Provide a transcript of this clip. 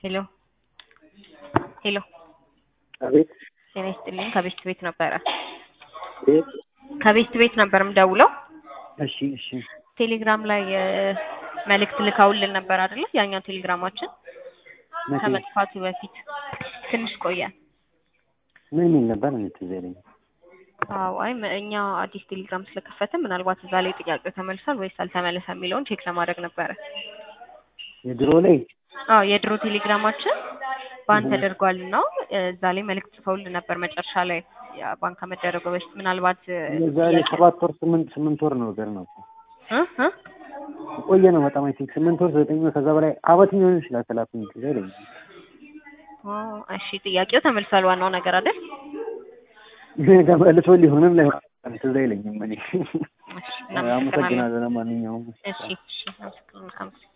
ሄሎ ሄሎ አቤት ጤና ይስጥልኝ ከቤስት ቤት ነበረ ቤት ከቤስት ቤት ነበር የምደውለው እሺ እሺ ቴሌግራም ላይ እ መልእክት ልካውልን ነበር አይደለ ያኛው ቴሌግራማችን መቼ? ከመጥፋቱ በፊት ትንሽ ቆየ ምን የሚል ነበር እኔ ትዝ አይለኝም አዎ አይ መ- እኛ አዲስ ቴሌግራም ስለከፈተ ምናልባት እዛ ላይ ጥያቄው ተመልሷል ወይስ አልተመለሰ የሚለውን ቼክ ለማድረግ ነበረ የድሮ ላይ አዎ የድሮ ቴሌግራማችን ባን ተደርጓል እና እዛ ላይ መልእክት ጽፈውልን ነበር መጨረሻ ላይ ያ ባንክ ከመደረጉ በፊት ምናልባት እ የዛሬ ጥያቄ- ሰባት ወር ስምንት ስምንት ወር ነው ነገር ነው እ እ ቆየ ነው በጣም አይ ቲንክ ስምንት ወር ዘጠኝ ወር ከዛ በላይ አመት ሊሆን ይችላል ከላኩኝ ትዝ አይለኝም ኦ እሺ ጥያቄው ተመልሷል ዋናው ነገር አይደል ተመልሶ ሊሆንም ላይ ትዝ አይለኝም እኔ እሺ እናመሰግናለን አመሰግናለሁ ለማንኛውም እሺ እሺ አመሰግናለሁ